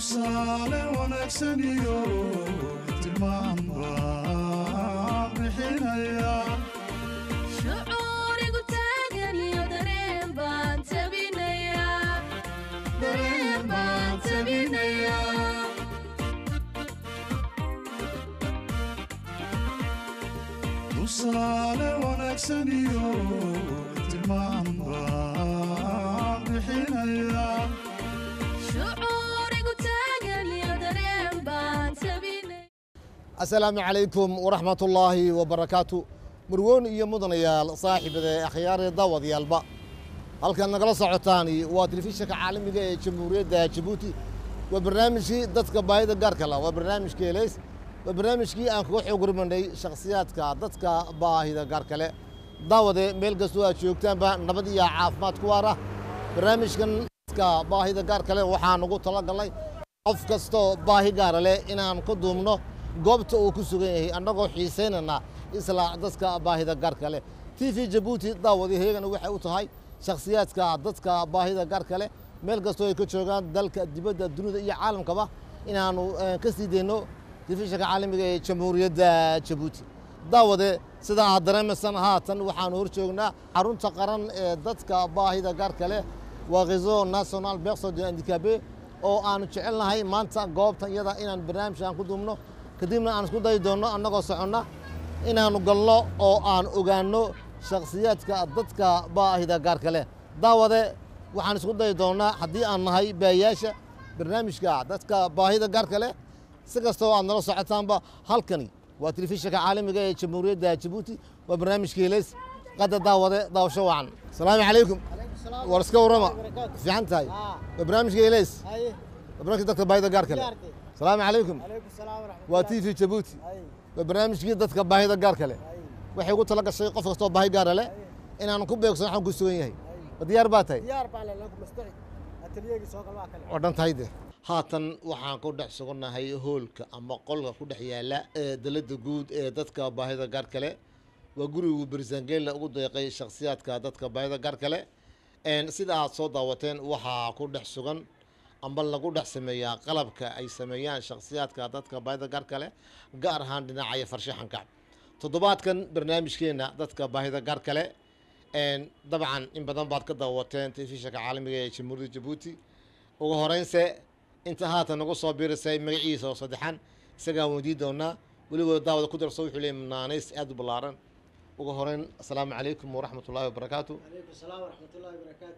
tusaale wanaagsan iyo tilmaan baan bixinaya shucuurigu taagan iyo dareen baan tabinayaa dareen baan tabinayaa tusaale wanaagsan iyo tilmaan baan bixinaya shucuurigu taagan iyo dareen baan tabinayaa asalaamu calaykum waraxmat ullaahi wabarakaatu murwoon iyo mudanayaal saaxiibada akhyaaree daawadayaalba halkan nagala socotaani waa telefishinka caalamiga ee jamhuuriyadda jabuuti waa barnaamijkii dadka baahida gaarka la waa barnaamijka heleys waa barnaamijkii aan kaga xoog hormanay shakhsiyaadka dadka baahida gaarka le daawade meel kastoo aad joogtaanba nabad iyo caafimaad ku waara barnaamijkan dadka baahida gaarka le waxaan ugu talagalnay qof kastoo baahi gaara leh inaan ku duubno goobta uu ku sugan yahay annagoo xiisaynana isla dadka baahida gaarka leh t v jabuuti daawadi heegana waxay u tahay shakhsiyaadka dadka baahida gaarka leh meel kastoo ay ka joogaan dalka dibadda dunida iyo caalamkaba inaanu eh, ka sii dayno telefishinka caalamiga ee jamhuuriyadda jabuuti daawade sida aad dareemaysan haatan waxaanu hor joognaa xarunta qaran ee dadka baahida gaarka leh waa réseau national berso de handicapé oo aanu jecelnahay maanta goobtan iyada inaan barnaamij aan ku duubno kadibna aan isku dayi doonno annagoo soconna inaannu galno oo aan ogaanno shakhsiyaadka dadka baahida gaarka leh daawade waxaan isku dayi doonnaa haddii aan nahay baayaasha barnaamijka dadka baahida gaarka leh si kastoo aad nala socotaanba halkani waa telefishinka caalamiga ee jamhuuriyadda jabuuti waa barnaamijka heleys qadda daawade daawasho wacan asalaamu calaykum war iska warrama fiican tahay waa barnaamijka heleys haye waa barnaamijka dadka baahida gaarka leh diyaartay asalaamu calaykum calaykum salaam waraxmatullahi waa t v jabuuti haye waa barnaamijkii dadka baahida gaarka leh haye waxay ugu tala gashay qof kastoo baahi gaara leh inaanu ku beegsan waxaan ku sugan yahay ma diyaar baa tahay diyaar baan leh lagu mastaqi ateliyegi soo gal waa kale oo dhan tahay de haatan waxaan ku dhex sugannahay hoolka ama qolka ku dhex yaala ee dalada guud ee dadka baahida gaarka leh waa gurigu berisangeella ugu deeqay shakhsiyaadka dadka baahida gaarka leh Een, sida aad soo daawateen waxaa ku dhex sugan amba lagu dhex sameeyaa qalabka ay sameeyaan shakhsiyaadka dadka baahida gaarka leh gaar ahaan dhinacaya farshaxanka toddobaadkan barnaamijkeena dadka baahida gaarka leh Een, dabcan in badan baad ka daawateen telefishinka caalamiga ee jamhuuriyadda jabuuti ugu horeynse inta haatan nagu soo biirisay magaciisa oo saddexan isagaan weydiin doonaa weliba daawada ku darso wuxuu leeyahay naanays aad u ballaaran ugu horeyn asalaamu calaykum waraxmat ullaahi wabarakaatu calaykum salaam waraxmatullahi wabarakaatu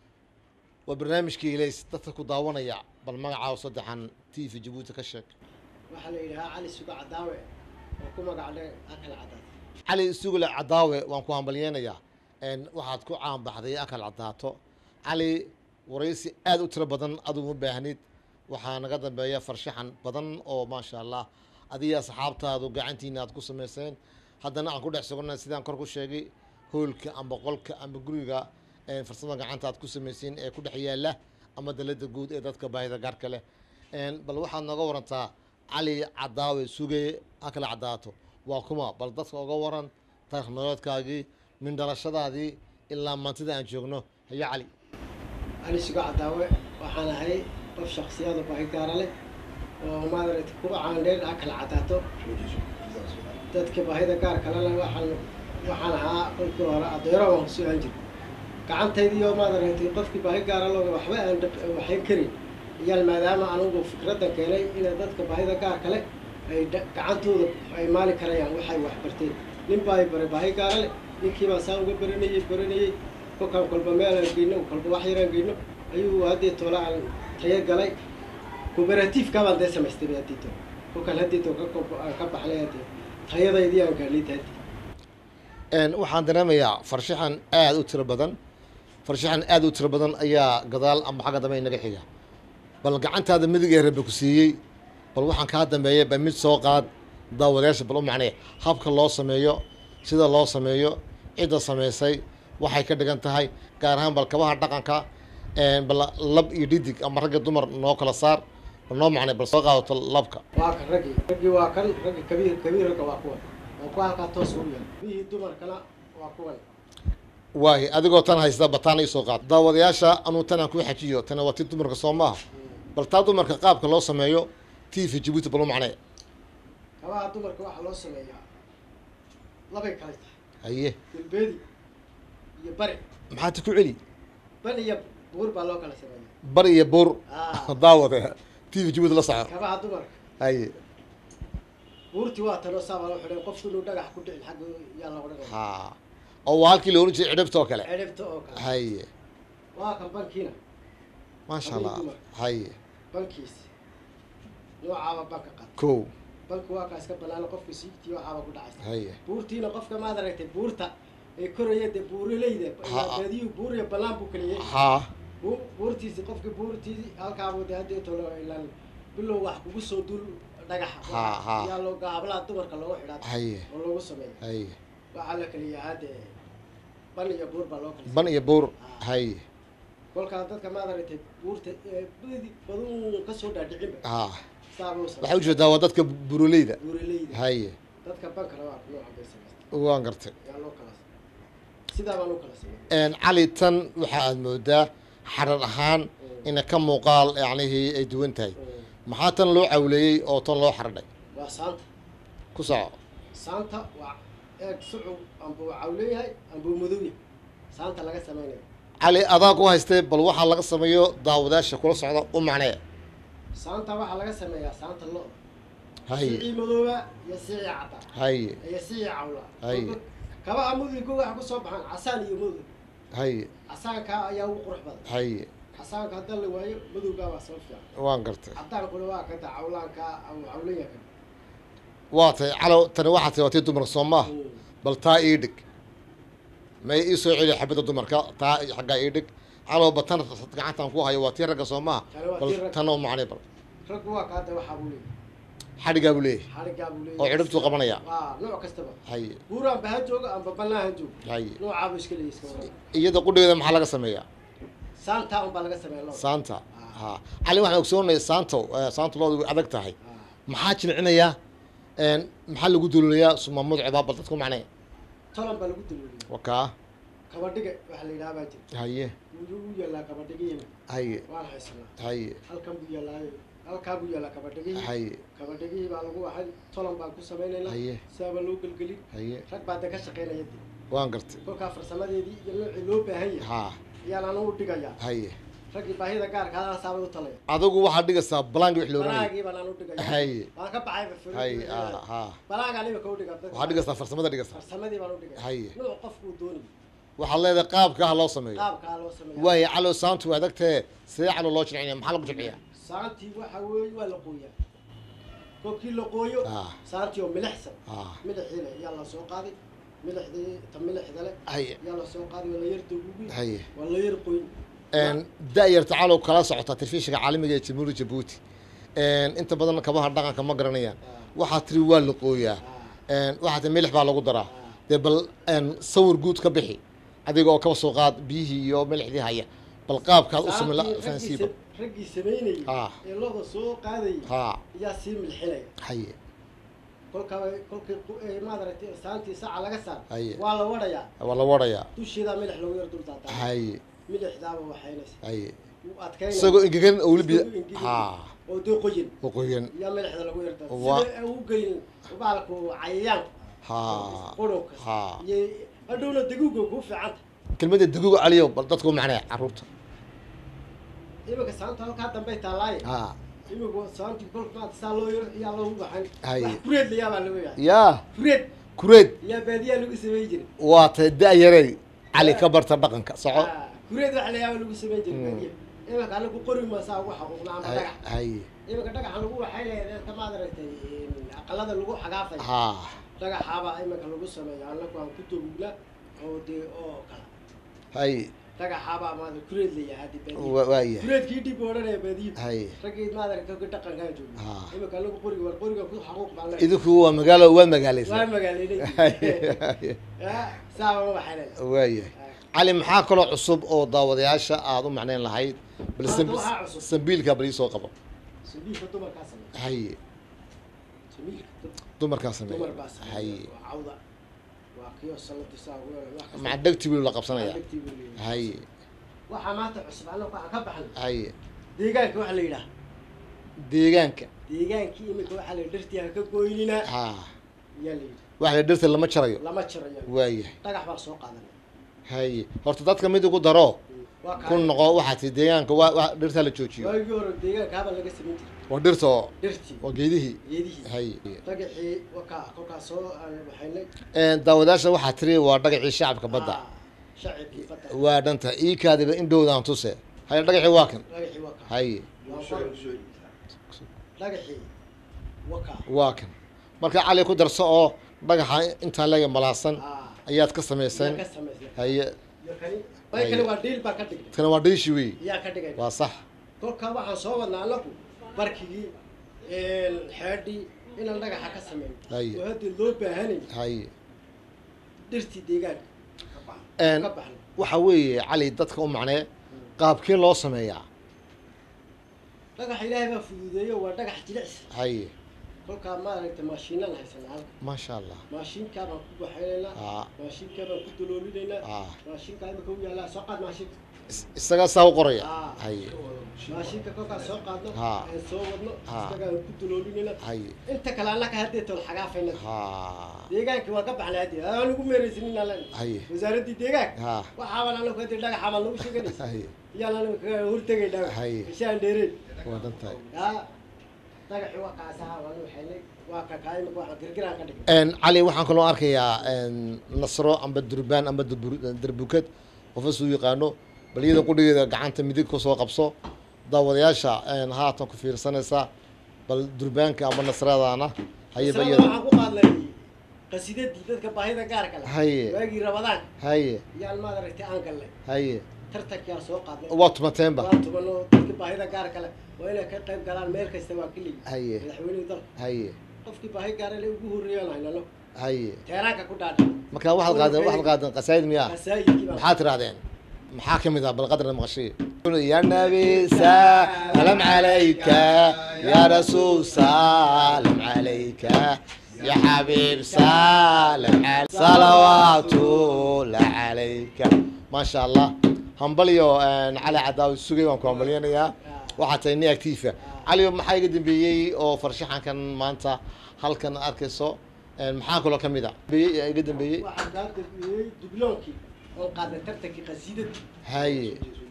waa barnaamijkii ilays dadka ku daawanaya bal magacaaw saddexan t v jabuuti ka sheeg waxaa la yidhahaa cali suga cadaawe oo ku magac dhe akal cadaad cali sugule cadaawe waan ku hambalyeynayaa Een, waxaad ku caanbaxday akal cadaato cali waraysi aad u tiro badan adigu ma baahnid waxaa naga dambeeya farshaxan badan oo maasha allah adiga asxaabtaadu gacantiina aad ku samayseen haddana aan ku dhex sugannahay sidaan kor ku sheegay hoolka amba qolka amba guriga een, farsamada gacanta aad ku samayseen ee ku dhex yaala ama dalada guud ee dadka baahida gaarka leh Een, bal waxaad nooga warantaa cali cadaawe sugeye akal cadaato waa kuma bal dadka uga waran taarikh nololeedkaagii min dhalashadaadii ilaa maantida aan joogno hayo cali cali suga cadaawe waxaan ahay qof shaksiyada baahi gaara leh oo maadaragta ku caandheen akal cadaato dadka baahida gaar kale leh waxaan waxaan ahaa kolkii hore adeero waan kusoo aan jir gacantaydii oo maadaragtay qofkii baahi gaara looga waxba aan dhab- waxayn karin iyaan maadaama anugu fikraddan keenay inay dadka baahida gaar kale ay dha- gacantooda ay maali karayaan waxay wax barteen nin baa i baray baahi gaara leh ninkii baan saa uga baranayey baranayey kolkaan kolba meel aan geyno kolba wax yaraan geyno ayuu haddii toole aan tayo galay cooperative-ka baan dee samaystay ba haddii toole kolkaan haddii toole ka kob- aan ka baxnay haddii tayadaydii aan gaadhnay haddii Een, waxaan dareemayaa farshaxan aad u tiro badan farshaxan aad u tiro badan ayaa gadaal ama xagga dambe inaga xiga bal gacantaada midig ee rabbi ku siiyey bal waxaan kaa dambeeyay ba mid soo qaad daawadayaasha bal u macnee habka loo sameeyo sida loo sameeyo cidda samaysay waxay ka dhigan tahay gaar ahaan bal kabaha dhaqanka een, bal lab iyo dhidig ama ragga dumar noo kala saar bal noo macnee bal soo qaadato labka waa kan raggii raggii waa kan raggii kabiir kabiir ragga waa kuwan oo ku halkaa toos ugu yaal bihii dumarkana waa kuwan waaye adigoo tan haysta bataan ii soo qaad daawadayaasha anuu tan aan ku xajiyo tana waa ti dumarka soo maaha bal taa dumarka qaabka loo sameeyo t v jabuuti bal u macnee kabaha dumarka waxaa loo sameeyaa labay kale tahay haye galbeedi iyo bari maxaad ku celi bari iyo buur baa loo kala sameeyaa bar iyo buur Ah. daawade t v jabuuti la soco kabaha dumarka haye buurtii waa tanoo saabaa loo xidhay qofku inuu dhagax ku dhicin xagga yaa looga dhigay ha oo waa halkii loolan jiray cidhibta oo kale ciribta oo kale haye waa kan bankiina maasha Habeen allah dumar. haye bankiis noocaaba banka qad kow banku waa kaa iska banaana qofka siigtii waxaaba ku dhacaysa haye buurtiina qofka maad aragtay buurta ee koraya dee buuraleyda Ha. baadiyu buur iyo ballaan buu kala yahay ha Bu- buurtiisi qofki buurtiisi halkaabuu dee haddii tolo ilaan bilow wax kugu soo dul dhagax Ha, ha. yaa loo hablaha dumarka loogu xidhaa haye oo loogu sameeya haye waxaa la kala yahaa dee ban iyo buur baa loo kala ban iyo buur haye kolkaa dadka maad aragtay buurta ee badi baduu kasoo dhaadhicinba ha saabuu waxaa sameeya ujeedaa waa dadka buroleyda buuraleyda haye dadka bankana waa noocan bay samaysta waan gartay yaa loo kala sidaa baan u kala sameeya Een, cali tan waxa aad moodaa xarar ahaan ina ka muuqaal yacnihii ay duwan tahay maxaa tan loo cawleeyey oo tan loo xardhay waa saanta ku soco saanta waa eeg sucub ambuu cawleeyahay ambuu madowya saanta laga samaynayo cali adaa ku haystee bal waxaa laga sameeyo daawadaasha kula socda u macnee saanta waxaa laga sameeyaa saanta lo haye sicii madooba iyo sicii cadda haye iyo sicii cawla Haye. kabaha mudugga waxa kusoo baxaan casaan iyo madow haye casaanka ayaa ugu qurux badan haye casaanka haddii la waayo madowgaa waa soo fiican waan gartay cadaankuna waa kada cawlaanka aw cawlaya kan waa tay calow tani waxaa tay waa tii dumarka soo maaha bal taa ii dhig may ii soo celi xabadda dumarka taa xaggaa ii dhig calow batan gacantan ku hayo waa tii ragga soo maaha Tani waa bal tii ragga. tan oo macnay bal raggu waa kaada waxaa buu leeyahay xadhigaa buu leeyahay xarigaa buu leeyahay oo cidhibtuu qabanaya waa nooc kastaba haye buuraanba ha joogo amba bannaan ha joogo haye noocaabuu iska leeyahay iska waran iyada qudhigeeda maxaa laga sameeyaa saantaa unbaa laga sameeya loo saanta ha cali waxaan ogsoonaya saanto eh, saanta loodu way adag tahay maxaa jilcinayaa een, maxaa lagu dululayaa sumamadu cibaabal dadku macnee tolan baa lagu dalooliyay wakaa kabadhiga waxa la yidhaha baa jirta haye wuu u yaallaa kabadhigihina haye waan haysanaa haye halkan buu yaallaayo halkaa buu yaallaa kabadhigihii haye kabadhigihii baa lagu waxay tolan baan ku samaynaynaa Haye. sidaabaa loo gelgelin haye rag baa de ka shaqaynaya de waan gartay kolkaa farsamadeedii iyo noocii loo baahan yahay ha ayaan anu u dhigayaa haye raggii baahida gaarka hadana saabay u talaya adigu waxaad dhigaysaa balaangi wix looranay balaagii baan anu dhigaya Haye. waan ka baxay haye ha ha balaagaan imika u dhiga waxaad dhigaysaa farsamada dhigaysaa farsamadii baan u dhigaya Haye. nuuc qofkuu doonayo waxaad leedahay qaabka ha loo sameeyo qaabkaa loo sameeya waayo calow saantu waa adagtee sidee calow loo jilcinaya maxaa lagu jilciyaa saantii waxa weeye waa la qooyaa kolkii la qooyo Ah. saantii oo milixsan Ah. milixiile yaa la soo qaaday milixdii ta milixda le haye yaa la soo qaaday waa la yar daguugay haye waa la yar qoyn Een, da-yarta calow kala socota telefishinka caalamiga ee jamhuuriyadda jabuuti Een, inta badan kabaha dhaqanka ma garanayaan waxaa tiri waa la qooyaa Een, waxaa tiri milix baa lagu daraa dee bal een, sawir guud ka bixi adiga oo kaba soo qaad biyihii iyo milixdii haya bal qaabkaad u samayn la Saantii fahansiiba raggii sa- raggii samaynayay Ah. ee looda soo qaadayay ha yaa sii milxinaya haye kolkaa kolkii qu- ee maad aragtay saantii saca laga saar Haye. waa la wadhayaa waa la warayaa dusheedaa milix lagu yar dul daadaa haye milixdaaba waxaynaysa haye wuu adkaynaya isagoo engegan oo weli biyo Isagoo engegan. ha oo dee qoyin oo qoyan yaa milixda lagu yar daadaa Waa- sida u gelin baalku cayayaanka ha qurunka ha iyo hadhowna daguuga kuu fiicanta kelmadda daguga caliyo bal dadku macnee caruurta iminka saanta halkaa dambay taallaaye ha iminku saantii kolka maanta saa loo yar yaa loogu baxan Haye. wax kureed layaa baa lagu yahay yaa kureed kureed yaa baadiyaa lagu samayn jiray waa tay da-yarey cali ka barta dhaqanka soco Ah, kureed wax layaaba lagu samayn jiray baadiya iminka anagu qori maasaa ugu xaquuqna ama Hay- dhagax haye iminka dhagaxa lagu waxay leedahay tamaad aragtay aqalada lagu xagaafay ha dhagaxaabaa iminka lagu sameeya anagu aan ku dogugnaa oo dee oo kala haye dhagaxaabaa maada kureed layahay haddi baadiya wa- waaya kureedkii dhib odhanaya baadiyo haye raggii maad aragtay ka dhaqankaan joogo Ah. iminka anagu qoriga war qoriga ku xaquuq baan leeyahay idinku waa magaalo waa waa magaalaysa magaaleynay haye haye. saaba waxay leedahay waaya cali maxaa kaloo cusub oo daawadayaasha aada u macnayn lahayd bal Maanta sam- waxaa cusub. sambiilka bal iisoo qabo sabiilka dumarkaa sameeya haye sabiilka dad- dumarkaa sameeya dumar baa sameeya haye waa cawda waa kiyo saladi saa ugu yeelay, wax kasta. maca dhegti wiil la qabsanaya Adagtii buu leeyahay. haye waxaa maanta cusub annagu waxaan ka baxnay haye deegaanka waxa la yidhaah deegaanka deegaankii imika waxaa la yidhi dhirtii ha ka goynina ha ayaa la yidhi waxa la dhirta lama jarayo lama jarayo waayahay dhagax baan soo qaadanay haye horta dadka mid ugu daro waa ku kaa noqo waxaa tii deegaanka waa waa dhirta la joojiyo waagii hore deegaanka habal laga samayn jiray waa dhirta oo dhirtii waa geedihii geedihii haye dhagaxii wakaa kolkaas soo aan waxaynay daawadaasha waxaa tiri waa dhagacii shacabka badda Ah, shacibkii badda waa dhanta iikaadiba indhowdaan tuse haye dhagacii waa kan dhagaxii wakaa haye waa qor dhagaxii wakaa waa kan marka cali ku darso oo dhagaxa intaa leega malaasan ah ayaad ka yaa samayseen ka samaysnay haye iyo kani bay kale waa dhiil baan ka dhignay tana waa dhiishi wey yaa ka dhigay waa sax kolkaa waxaan soo wadnaa anagu barkigii xeedhii inaan dhagaxa ka sameyn Haye. oo haddii loo baahanay haye dhirtii deegaanka Een, ka baxno waxa weeye cali dadka u macnee qaabkee loo sameeyaa dhagaxa ilaahay baa fududeeyo waa dhagax jilicsi haye kolkaa maaragtay maashiinaan haysanaa halka maasha allah maashiinkaa baan ku waxaynaynaa Ah. maashiinkaa baan ku daloolinaynaa Ah. maashiinkaa imika u yaallaa soo qaad maashiinka Is- isagaa saa u qoraya Ah. haye maashiinka kolkaa soo qaadno Ah. aan soo wadno Ah. isagaan ku daloolinayna haye inta kale annaka haddee toon xagaafayna ha deegaankii waa ka baxnay haddii aan ugu meeraysanin aan len haye wasaaraddii deegaanka ha waxaabaan anagu haddii dhagaxa baan nagu sheeganaysa haye iyaan anagu kaga hortegaynaa Haye. ishaan dheereen waa dhantahay yaa dhagaxii waa kaasaha waan waxaynay waa kakaa imika waxaan girgiraan ka dhignay Een, cali waxaan kaloo arkayaa een, nasro amba durbaan amba durbur- darbukad qofa suu yaqaano bal iyada qudhigeeda gacanta midig ku soo qabso daawadayaasha een, haatan ku fiirsanaysa bal durbaanka amba nasradana hayaba Isla iyada waxaan ku qaadnay qasidadii dadka baahida gaarka leh Haye. waagii rabadaan haye yaan maadaragtay aan gallay haye tartankiyaan soo qaadnay waa tumateenba waa tubanoo dadka baahida gaarka leh waa inay ka qayb galaan meel kasta waa keligi Haye. madaxweynihii dalka haye qofkii baahi gaara le ugu horreeyaan haynano haye teeraanka ku dhaadha marka waxaad qaadeen waxaad qaadeen qasaayid miyaa qasaayidkii baan maxaad tirahdeen maxaa ka mid ah bal qadarna maqashay ya nabi salam calayka ya rasuul salam calayka ya xabiib salam cal- salawaatullah calayka maasha allah hambalyo een, cali cadaawi sugay waan ku hambalyanayaa waxaa tahay nin actiifa cali maxaa iga dambeeyey oo farshaxankan maanta halkan arkayso een, maxaa kaloo ka mid a Dambeeyey- iga dambeeyey waxaan kaa dambeeyey dubloonkii oon qaadnay tartankii qasiidadii haye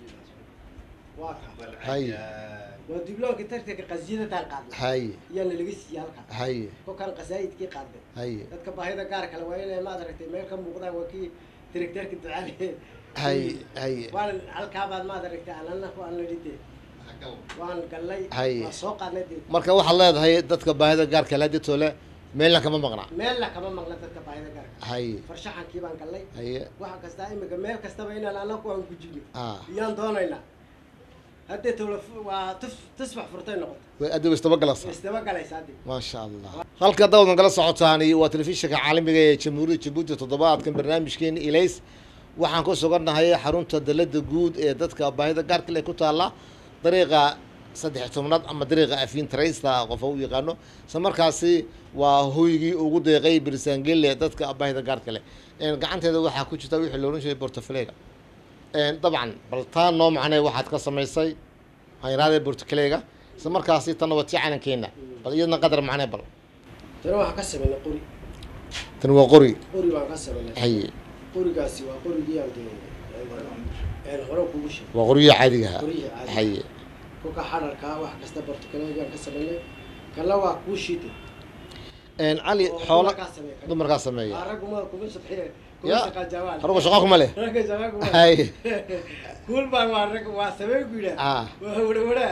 waa ka haye waa dubloonkii tartanka qasiidadaan qaadnay haye iyaana laga siiyey halkaa haye kolkaan qasaayidkii qaadnay haye dadka baahida gaar kale waa inay maad aragtay meel ka muuqdaan waa kii directeerka ducaale haye haye waan halkaabaad maad aragtay anana ku aan la dhide waan gallay Haye. waa soo qaadnay dee marka waxaad leedahay dadka baahida gaarka laaditole meelna kama maqna meelna kama maqla dadka baahida gaarka haye farshaxankii baan gallay haye waxa kastaa imika meel kastaba inaan anaku aan gujino ah iyaan doonaynaa haddee tawla waa tus tusbax furtay noqoto way adigu istaba galasa isdaba galaysa haddi maasha allah halka dawdan kala socotaani waa telefishinka caalamiga ee jamhuuriyadda jabuuti toddobaadkan barnaamijkeena ilays waxaan ku sugannahay xarunta dalada guud ee dadka baahida gaarka leh ku taalla dariiqa saddex tobnaad ama dariiqa afiin traysta qofa u yaqaano isla markaasi waa hoygii ugu deeqay berisaangelle dadka baahida gaarka leh Een, gacanteeda waxaa ku jirta wixii loolan jiray portofaleega dabcan bal taa noo macnay waxaad ka samaysay hayraadee portofaleega isla markaasi tanna waa tii calankeena bal iyadna qadar macnee bal tana waxaan ka samaynay qori tan waa qori qori baan ka samaynay haye qorigaasi waa qorigii aan dee een hore kugu sheegay waa qoryihi caadiga ahaa Qoryihii caadiga. haye kolka xararka wax kasta bartukaleegaan ka samaynay kala waa kuu shiite Een, cali oo xoola dumarkaa sameeya. dumarkaa sameeya raguma kuma shaqeeya kuma Ya. shaqaa jawaal haruga shaqo kuma leh ragga shaqaa kuma haye kuul baan waa rag waa sameen ku yidhaah ah waa wadhawadhaa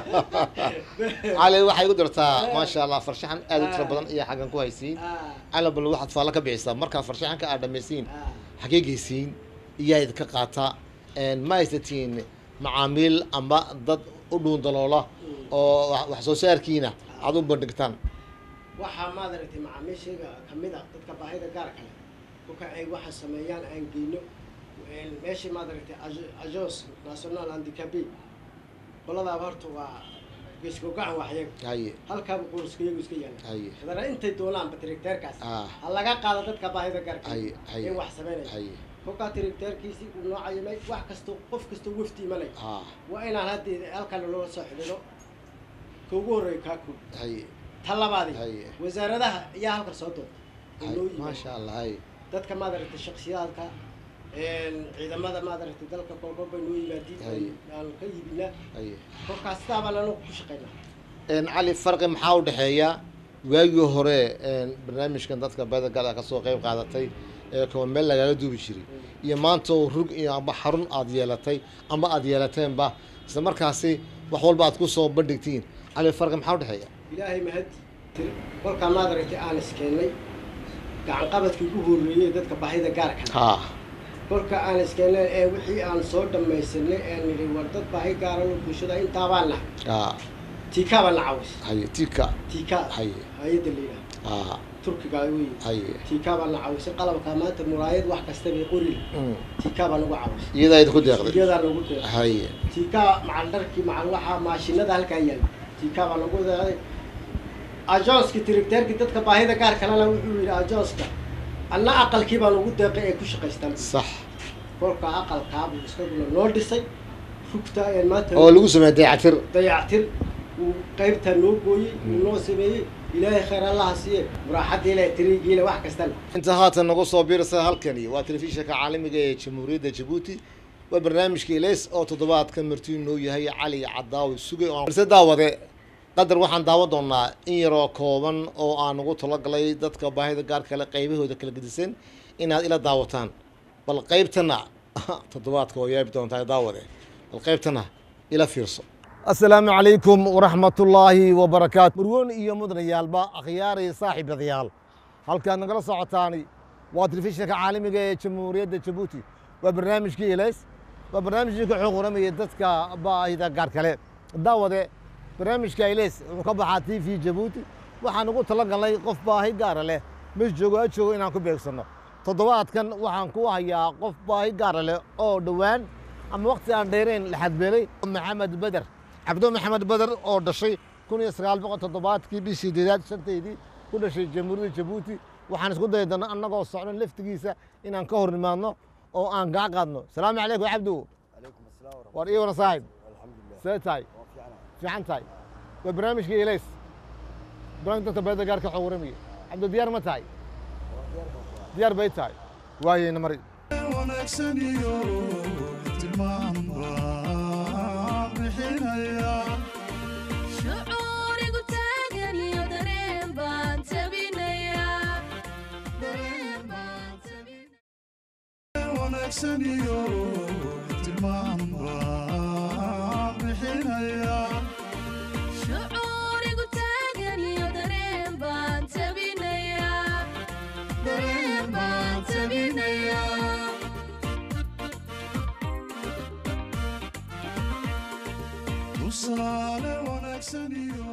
cali waxay igu dirtaa maasha allah farshaxan aad u tiro badan iyo xaggan ku haysiin cali bal waxaad faalla ka bixisaa markaa farshaxanka aad dhammaysiin xagee geysiin iyaa idinka qaata Een, ma haysatiin macaamiil ama dad u dhuun daloola oo wax- wax soo saarkiina aad u bandhigtaan waxaa maad aragtay macaamiishayga kamid a dadka baahida gaar kale kolka ay waxa sameeyaan aan geyno een, meeshii maad aragtay Ag- agence national handicapé qoladaaba horta waa geesko gacan waxyaga haye halkaaba qoyskayagu iska yaala haye hadana intay doonaanba directeerkaas Ah. ha laga qaado dadka baahida gaarka Haye, haye. in wax sameynaya haye kolkaa directeerkiisii uu noo cayimay wax kasto qof kastoo wafti imanay ah waa inaan hadda halkan loola soo xidhino ka ugu horreeya kaa koob haye ta labaadi haye wasaaradaha ayaa halkan soo doonta oo haye loo yimaado. maasha allah haye dadka maadaragtay shaksiyaadka ciidamada maadaragtay dalka kolkol bay noo yimaadiin Hay. aan ka iibinaa haye kolkaas sidaa baan anagu ku shaqaynaa een cali farqi maxaa u dhexeeya waagii hore een barnaamijkan dadka badagala ka soo qayb qaadatay ee kuwa meel lagaga duubi jiray iyo maanta oo rug iyo amba xarun aad yeelatay ama aad yeelateenba isla markaasi wax walba aad ku soo bandhigtiin cali farqi maxaa u dhexeeya ilaahay mahad tir kolkaa maadaragtay aan iskeenay gacan qabadkii ugu horreeyey dadka baahida gaarka ha kolka aan iskeenay ee wixii aan soo dhammaysanay ee nidhi war dad baahi gaaran oo bulshada intaabaan nahay ha tiikaa baan la caawis haye tika tiikaa Hay. hay-adda la yidhaha ha turkiga wey haye tiikaa baan la caawisay qalabka maanta muraayad wax kasta bay qori Mm. tiikaa baan ugu caawisay iyadaa idinku deeqday iyadaa nagu deeqay haye tiikaa macal dharkii macal waxaa maashinada halkaa yaala tiikaa baa nagu deeqday ajonski tirigteerkii dadka baahida gaar kalena wuxuu yidhi ajonska anna aqalkii baan ugu deeqay ee ku shaqaystaan sax kolka aqalkaabuu isaguna noo dhisay rugta ee maanta oo lagu sameeyay dayactir dayactir uu qaybtaa noo gooyey uu noo sameeyey ilaahay khayr allaha siiye muraaxadiile tirigiile wax kastana inta haatan nagu soo biirsa halkani waa telefishinka caalamiga ee jamhuuriyadda jabuuti waa barnaamijka ilays oo toddobaadkan martii noo yahay cali cadaawi sugay oo balse daawade qadar waxaan daawan doonaa in yaroo kooban oo aan ugu talagalay dadka baahida gaar kale qaybahooda kala gedisan inaad ila daawataan bal qaybtana toddobaadka oo yaabi doontaa daawade bal qaybtana ila fiirso asalaamu calaykum waraxmatullaahi wabarakaatu murwoon iyo mudanayaalba akhyaaraya saaxiibadayaal halkaad nagala socotaani waa telefishinka caalamiga ee jamhuuriyadda jabuuti waa barnaamijkii ilays waa barnaamijkii ka xoog waramaya dadka baahida gaar kale daawade barnaamijka ilays wuxuu ka baxaa t v jabuuti waxaan ugu talagalnay qof baahi gaara leh mees joogo ha joogo inaan ku beegsanno toddobaadkan waxaan ku hayaa qof baahi gaara leh oo dhowaan ama waqti aan dheerayn la xadbeelay maxamed beder cabdo maxamed beder oo dhashay kun iyo sagaal boqol toddobaadkii bishii deedaad shanteydii ku dhashay jamhuuriyadda jabuuti waxaan isku dayi doonaa annagoo socdan laftigiisa inaan ka hor nimaadno oo aan gaa qaadno salaamu calaykum cabdu war iyo wana saaxib see tahay fiican tahay waa barnaamijkii ilays barnaamij dadka beeda gaarka xog waramaya cabdu diyaar ma tahay diyaar bay tahay waayeyna mari wanaagsan iyo tilmaan baan bixinaya shucuurigu taagan iyo dareen baan tabinayaa dareen baan tabinayaa wanaagsan iyo tilmaan baan bixinaya shucuurigu taagan iyo dareen baan tabinayaa dareen baan tabinayaa tusaale wanaagsan iyo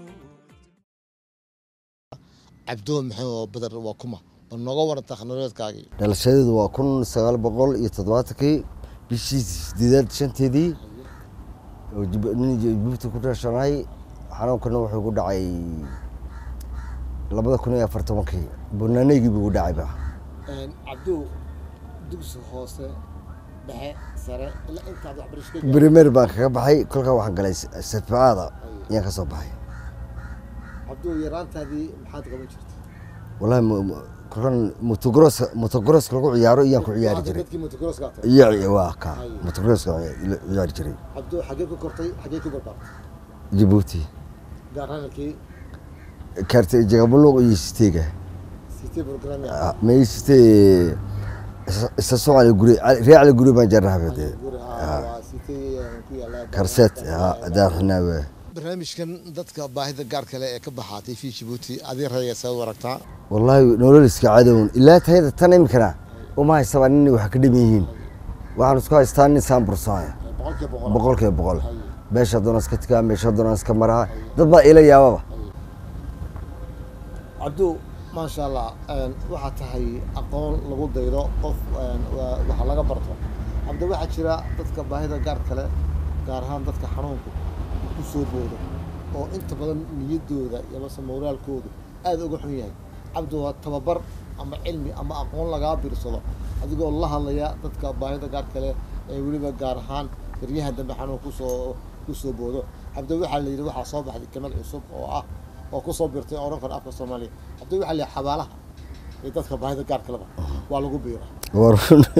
cabdo maxamed beder waa kuma bal nooga waran takhnoloodkaagii dhalashadeedu waa kun sagaal boqol iyo toddobaatankii bishii sideedaad shanteedii oo Jib- nin jibuuti ku dhashanahay xanuunkana wuxuu ku dhacay labada kun iyo afar tobankii bunaanaygii buu ku dhacayba cabdo dugsi hoose dhexe sare ilaa intaad waxbarasho brimer baan kaga baxay kolkaa waxaan galay sarficaada ayaan ka soo baxay cabdo yaraantaadii maxaad qaban jirtay wallahi mu- mu- kolkan motogros motogros lagu ciyaaro iyaan ku ciyaari jiray dadkii motocrosska tahay iyo ci- waa ka motogroska ciyaari jiray cabdo xagee ku kortay xagee ku barbaartay jibuuti gaar hadalkii karte jagabuluq iyo siteega city program meysite isa soo cali guri ree cali guri baan jarrahabade guri waa city ku yaala karset daarxinaawe barnaamijkan dadka baahida gaar kale ee ka baxaatay fi Djibouti adii rayga soo waragtaa wallaahi nolol iska cadown ilaa tayada tan imikana uma haysaba nin wax ka dhiman yihiin waxaan isku haystaa nin saan bursaaya boqolkiiba boqol boqolkiiba boqol meesha doona iska tikaa meesha doona iska maraa dad baa ila yaababa cabdu maasha allah een, waxaa tahay aqoon lagu daydo qof een, waa- waxa laga barto cabdi waxaa jira dadka baahida gaar kale gaar ahaan dadka xanuunku uu ku soo boodo oo inta badan niyaddooda iyo mase moraalkoodu aad uga xun yahay cabdi waa tababar ama cilmi ama aqoon lagaa biirsado adigoo la hadlaya dadka baahida gaar kale ee weliba gaar ahaan garyahan dambe xanuun kusoo kusoo boodo cabdi waxaa la yidhi waxaa soo baxday kelmad cusub oo ah oo kusoo birtay oo odhan karo afka soomaaliya cabdi waxaa la yidhi xabaalaha iyo dadka baahida gaarka leba waa lagu biira war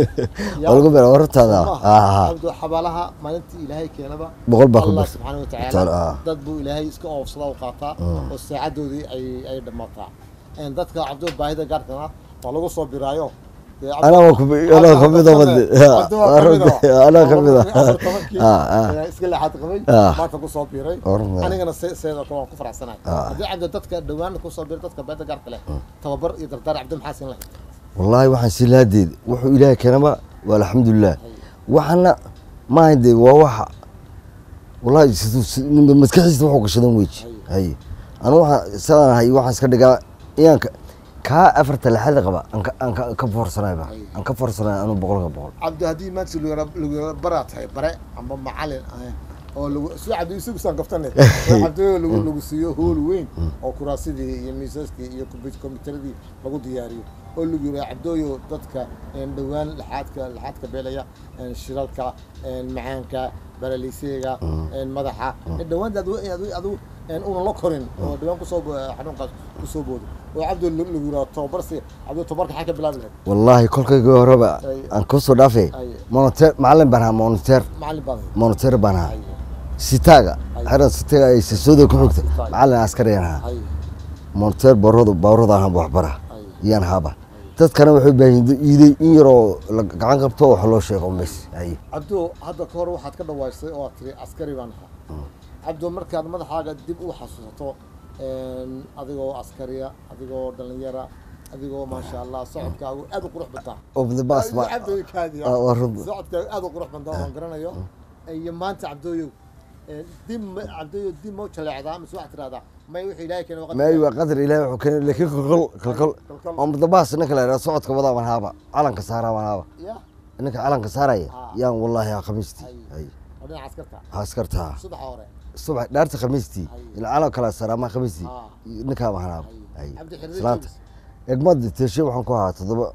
waa lagu beera wartaada ah cabdi xabaalaha maalintii ilaahay keenaba boqol baa ku allah bir subxaana wa Taala, tacaala ah. dad buu ilaahay iska oofsada u qaataa Mm. oo saacadoodii ay ay dhammaataa Een, dadka cabdi baahida gaarkana waa lagu soo biraayo dee cabdi- anaa waa ku anaa ka mid ah wadde Cabdi waa ka mid ah. anaa ka mid Afar tobankii, ah ah ee, iska leexaad qabay Ah. maanta kusoo biiray Warna. anigana se- seedoo kale waan ku faraxsanahay Ah. haddii cabdi dadka dhowaan kusoo biiray dadka baahida gaarka leh tababar iyo dardaar cabdi maxaa siin lahayd wallaahi waxaan sii lahaadeed wuxuu ilaahay keenaba waa alxamdulilah waxana maahan dee waa waxa wallaahi siduu si- nin- maskaxiisa wuxuu gashadan weji hay anu waxaan sidaan ahay waxaan iska dhigaa inaan ka- kaa afarta lixada qaba aan ka- aan ka- ka foorsanayba aan ka foorsanay anu boqolka boqol cabdi haddii maanta lagu baraa tahay bare ama macalin ah oo lagu si cabdi isagu saan gaftane oo cabdi lagu lagu siiyo hool weyn oo kuraasidii iyo miisaskii iyo kombi- kombiyuutaradii lagu diyaariyo oo lagu yidhaha cabdooyo dadka een, dhowaan laxaadka laxaadka beelaya een, shiralka een, macaanka baraliiseyga een, madaxa een, dhowaan adu adu adu een, una la korin oo dhowaan kusoo bo- xanuunkaas kusoo boodo oo cabdi lagu lagu yidhaha tababarsi cabdi tababarka xaa ka bilaabi lahayd wallaahi kolkayga horeba Ay. aan kusoo dhaafay Ay. monoter macalin baan ahaa monoter macalin baad ahayd. monoter baan ahaa Ay. sitaaga Ay. xeran sitaaga ay sisooda ku xigta Sitaaga. macalin askariyan ahaa Ay. monoter baroda baawrada ahaan waxbara Ay. iyaan haaba dadkana waxay u baahan yihiin iiday in yaroo la gacan qabto wax loo sheego bes ay cabdo hadda ka hor waxaad ka dhawaysay oo aad tiri askari baan ahaa cabdo markaad madaxaaga dib u xasuusato een, adigoo askariya adigoo dhalinyara adigoo maasha allah socodkaagu aad u qurux badaa of the bus ma cabdooyo kaadiya Ah, waa run. socodkaagu aad u qurux badaa waan garanayo iyo maanta cabdooyo een, dib ma- cabdooyo dib mau jaleecdaa mise waxaad tirahdaa may wixii ilaahay keena waqti maayi waa qadar ilaahay wuxuu keenay laakiin kolkol kolkol Kolkol. on the bus ninka la yidhaha socodka wadaa baan haaba calanka saaraa baan haaba ya ninka calanka saaraya Ah. yaan wallaahi haa khamiistii Ay. ay oo dhinaca askarta askartaa subaxa hore subax dhaarta khamiistii Ay. ila calan kala saaraa ma khamiistii Ah. ninkaa baan haaba Ay. ay Cabdi xirri islaanta joogis. egmad teeshe waxaan ku ahaa toddoba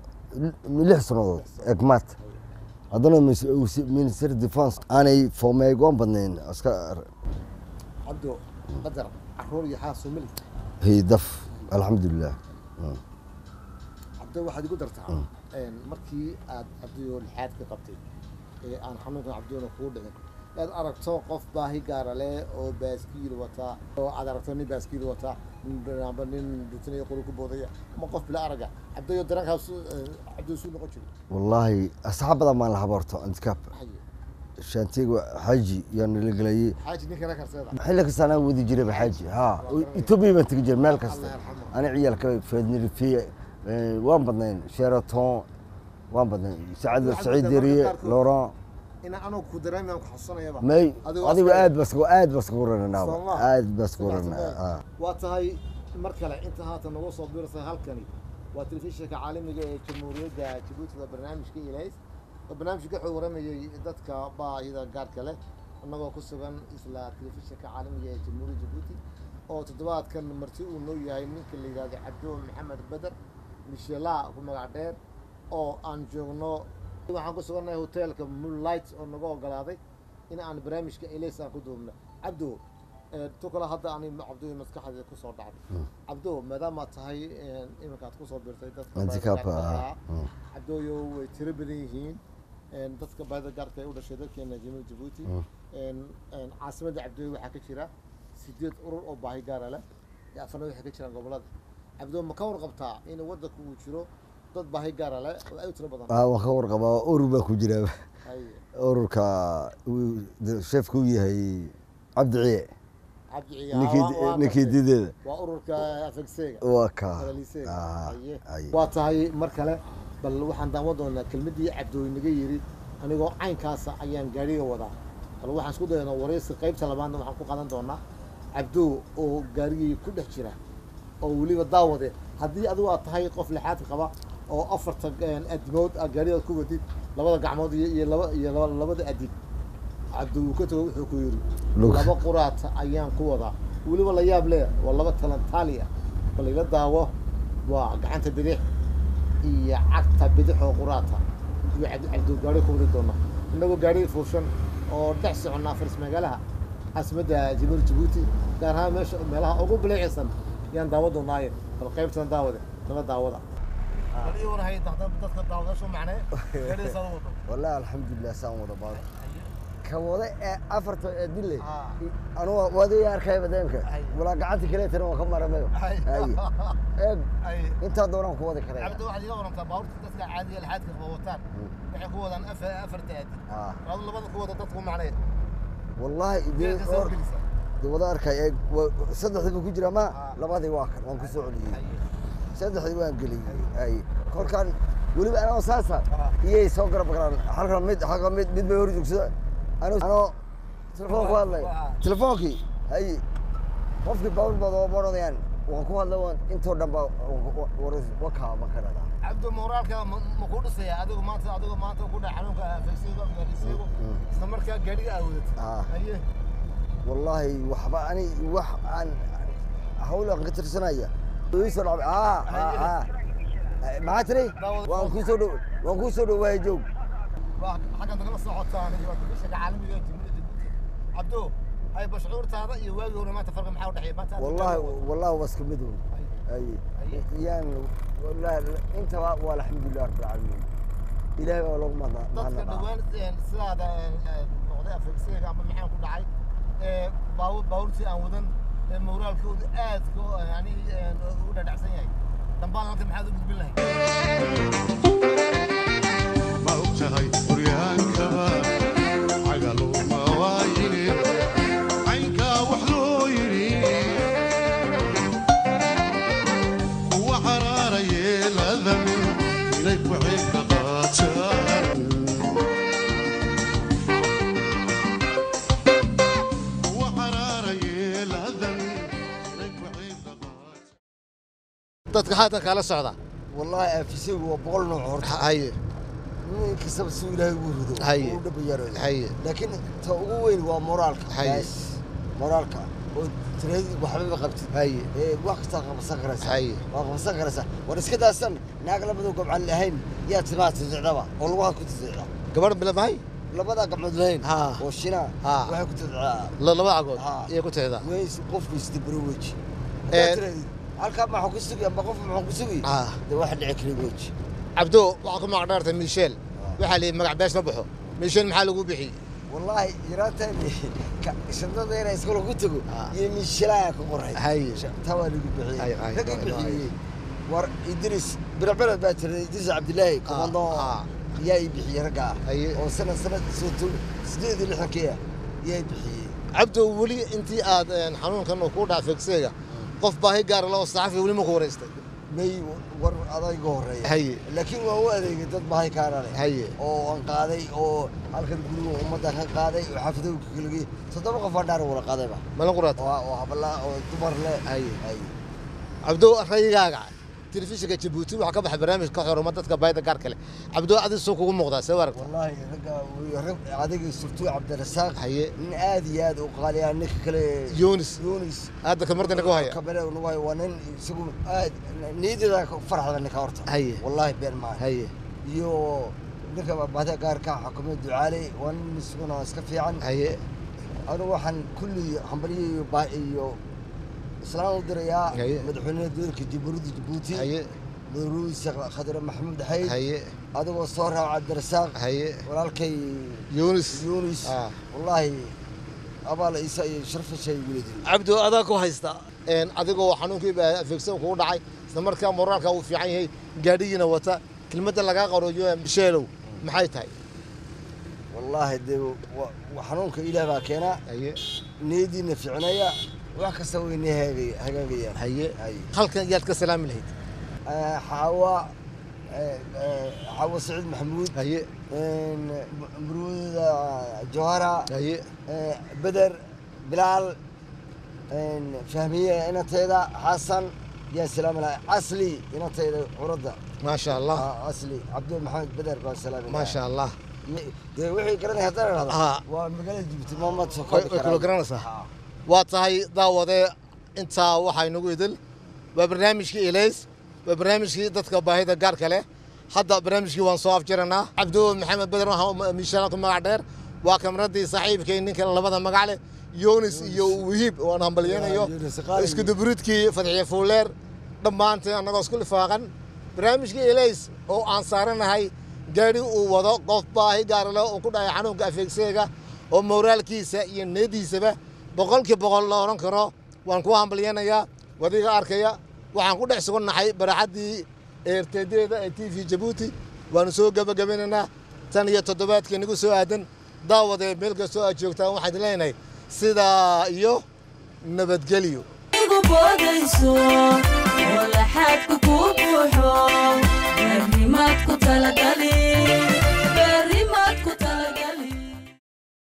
lix sannadood egmad haddana minister defense aanay foomeegoon badnayn aska cabdo qadar caruur iyo xaas soo meli haydaf alxamdulilah cabdo waxaad igu dartaa een, markii aad cabdiyo lixaad ka qabtay ee aan xanuunkan cabdiyona kugu dhicin aad aragto qof baahi gaara leh oo baaskiil wataa oo aad aragto nin baaskiil wataa nin- amba nin dhutinaya qori ku boodaya ama qof bila araga cabdiyo dareenkaas cabdiyo suu noqon jiray wallaahi asxaab badan baan la haboorto andikaab Haye. shaantiga xaaji yaan nala gelayay xaaji ninkana karseeda xilli kasta anaa wadi jirayba xaaji ha etoobiya baan tegi jiray meel kasta Allah yarxamo. ani ciyaalka fednirifiye waan badnayn sheraton waan badnayn sacad Cabdi saciid Cabdi deriye qaarkood. laurent ina anoo ku dareemayaan ku xasuusanayaba may Adigoo adigu askari. aad bas aad bas kugu rananaaba Soo ma? aad bas kugu Sidaas ranaa ma- waa tahay mar kale inta haatan nagu soo biirsay halkani waa telefishinka caalamiga ee jamhuuriyadda jabuuti waa barnaamijka ilays oo barnaamijka wuxuu waramayay dadka baahida gaarka leh annagoo ku sugan isla telefishinka caalamiga ee jamhuuriyadda jabuuti oo toddobaadkan marti uu noo yahay ninka la yidhahdo cabdo maxamed beder mishela ku magac dheer oo aan joogno waxaan ku sugannahay hoteelka moonlight oo naga ogolaaday in aan barnaamijka ilays aan ku duubno cabdo ee, tu kale hadda ani cabdo maskaxda kusoo dhacday cabdo maadaama aad tahay een, iminka aad kusoo birtay dadka Handicap, baahida gaarka ah, ah, cabdooyo way tiro badan yihiin een, dadka baahida gaarka ay u dhashay dalkeena jamhuuriyadda jabuuti een, een, caasimadda cabdooyo waxaa ka jira sideed urur oo baahi gaara leh iyo afarna waxay ka jiraan gobolada cabdo ma ka warqabtaa in waddanka uu jiro dad baahi gaara leh oo aad u tiro badan ah waan ka warqabaa urur baa ku jira Hay, ururka uu sheefka u yahay cabdi ciye cabdi ciyaar ninkii waa- waa ninkii gartay. dideeda waa ururka afegseega waa ka Paralysega. Ah, Haye. ay. waa tahay mar kale bal waxaan daawan doonaa kelmadii cabdooy naga yiri anigoo caynkaasa ayaan gaariga wadaa bal waxaan isku dayanaa waraysi qaybta labaadna waxaan ku qadan doonaa cabdoo oo gaarigii ku dhex jira oo weliba daawade haddii adigu aad tahay qof lixaad qaba oo afarta een, adimood aad gaarigaad ku wadid labada gacmood iyo iyo laba iyo laba- labada adib cabdi uu ka tago wuxuu ku yiri Lug. laba quraata ayaan ku wadaa weliba la yaab leh waa laba talantaali ah bal ila daawo waa gacanta bidix iyo cagta bidix oo quraata iyo cabdi cabdi gaari ku wadi doona innagoo gaari fuushan oo dhex soconnaa faris magaalaha caasimadda jamhuuriyadda jabuuti gaar ahaan meesha meelaha ugu bileecisan yaan daawa doonaaye bal qaybtan daawade nala daawada dadka daawadashu macnee والله الحمد لله سان ودا بعض كوضع أفرت دلة آه. أنا وادي أركي بدينك أي. ولا قعدت كلي ترى وكم مرة ميو أي. أي إيه ay أنت دوران كوضع كذا cabdi waxaad iga warantaa baabuurta dadka caadiga laxaadka qaba wataan waxay ku wadaan afar afarta aadi آه adu labada ku wada dadku macnee والله دي Geelka soo أور gelisa دي وضع أركي صدق ذي بكجرا ما آه. لبادي واكر وان كسوعدي Ay. صدق ذي وان قلي أي كل كان ولي أنا أساسا آه. إيه سوكر بكران حلقة مد حلقة مد مد بيوري جكسا أنا أنا تلفونك والله آه. تلفونكي هاي qofkii bawl baad oo baranayaan waan ku hadla waan intoo dhan baa wakaa ma karada cabdi moraalka ma ma ku dhisaya adigu maanta adigu maanta ku dhac xanuunka faysiga gaarisiigu isla markaa gaadhiga aad wadatay Ah. aye wallaahi waxba ani wax aan hawl aan ka tirsanaya ii soo dhacay aa aa maxaa tiri waan kuu soo dhow waan kuu soo dhowaaya joog waa xaggan nagala socotaan iyo telefishinka caalamiga ee jamhuuriyadda jabuuti cabdo ay bashcuurtaada iyo waagii hore maanta farqi maxaa u dhexeeya maanta aad wallaahi gaadhi wallaahi waa iska mid weyn Ay. ay Ay. yaan wallaahi intaba waa alxamdulilah rabbil caalamiin ilaahay baa loogu mahad dadka mahadnaqaa dhawaan een, sidaada een, een, noqday afeegsiga ama maxaan ku dhacay ee baawur baawurtii aan wadan ee moraalkooda aadka u, yani een, u dhadhacsan yahay dambaan halka maxaad u gudbin lahayd ma og tahay quryaankaba cagaluma waayine caynkaa wax loo yidhi kuwa xaraara yeeladami inay ku ceebka qaataan kuwa xaraara yeeladami inay ku ceebka qaataan dadka haatan kala socda wallaahi aafisaygu waa boqol nooc horta haye nin kastaba si ilaahay ugu rido Haye. uu dhabayaro Haye. laakiin ta ugu weyn waa moraalka Haye. Bas. moraalka oo tiradii waxbaba qabtid haye ee wax kastaa qabsan karaysaa Haye. waa qabsan karaysaa war iska daasan naag labadoo gobcan lahayn yaa timaha tidicdaba oo lugaha ku tidicda gabadh bilamahay labadaa gacmood lahayn Ha. oo shina Ha. waxay ku tidicdaa laba cagood Ha. iyay ku tixdaa weys qofku isdabaro weji Ee, haddaad tirahdid halkaa maxaa ku sugi amba qof maxaa ku sugi Ha. dee waxa dhici kara weji cabdo waxaa ku magac dheertay michel waxaa la yidhi magac bees ma baxo michel maxaa lagu bixiyey والله يراتني شنطة هنا يسكولوا كتبوا آه. يمشيلا كقرحي هاي. توا اللي بيحيي هاي- هاي- رقم هاي- بيحيي ور إدريس بالبلد باتر إدريس عبد الله كوماندو آه. يا يبيحيي رقع هاي. أو سنة سنة سنة سديد اللي حكيها يا يبيحيي cabdo weli intii aad een, xanuunkan uu ku dhaca fegseega qof baahi gaara loo saxafi weli ma ku wareystay may war adag horeeya Haye. laakiin waa u adeegay dad baahi kaana leh Haye. oo aan qaaday oo halkan guriga ummadda ka qaaday oo xaafidowga kaligay toddoba qof aan dhaar wala qaadayba malin quraata oo oo habla oo dumar leh Haye. Haye. cabdo rayigaaga telefishinka jabuuti waxaa ka baxay barnaamij ka xoruma dadka baahida gaarka leh cabdo adis soo kugu muuqdaa see aragta والله رجع رب adiga surtuu cabdirasaaq Haye. nin aad iyo aad u qaaliya ninka kale yunis yunis hadda kamarda naga haya kabale nuway waa nin isagu aad niyadda farxada ninka horta Haye. wallahi been maa haye iyo ninka baahida gaarka xukuumad ducaale waa nin isaguna iska fiican haye anigu waxaan kulli hambaliyo iyo baa iyo islaan u dirayaa Haye. madaxweynaha dowladka jamhuuriyadda jabuuti haye madaxweyne khadre maxamuud xayd haye adigoo soo raaca cabdirasaaq haye walaalkay yunis يونس آه. والله أبا ليس شرف شيء ولدي cabdo adaa ku haysta een adigoo xanuunkii baa fegsan kugu dhacay isla markaa moraalka uu fiican yahay gaadhigiina wata kelmadda lagaa qarooyo bisheelow maxay tahay والله دي وحنونك إله باكينا haye نيدي نفعنايا وحكا سويني هاجي هاجي haye هاي halkan yaad ka salaami lahayd حوا حوا سعيد محمود haye مرود جوهرة haye آه، بدر بلال آه، فهمية أنا تيدا حسن يا سلام الله أصلي أنا تيدا ورده maasha allah آه، أصلي عبد محمد بدر بن سلام الله maasha allah dee wixii garanay haddana dhahda Haa. waa magaalada Djibouti Mohamed soo way koobi way karaa. kula garanaysaa Haa. waa tahay daawadee intaa waxaa inagu idil waa barnaamijkii ilays waa barnaamijkii dadka baahida gaarka leh hadda barnaamijkii waan soo afjiranaa cabdo maxamed beder waxaa miishaana ku magac dheer waa kamradii saaxiibkay ninka labada magac leh yunis iyo wihiib waan hambalyeynayo isku dubridkii fadxiye fuuleer dhammaanteen annagoo isku lifaaqan barnaamijkii elays oo aan saaranahay gaadhi uu wado qof baahi gaara leh uu ku dhacay xanuunka afeegseega oo moraalkiisa iyo niyadiisaba boqolkii boqol la odhan karo waan ku hambalyeynayaa wadiga arkaya waxaan ku dhex sugannahay baraxaddii eerteedeeda ee t v jabuuti waanu soo gebagabanaynaa tan iyo toddobaadkii nagu soo aadan daawadee meel kastoo aad joogtaan waxaan idin leenahay sidaa iyo nabadgelyo igu boodayso oo laxaadku kuu buuxo arrimaad ku talagal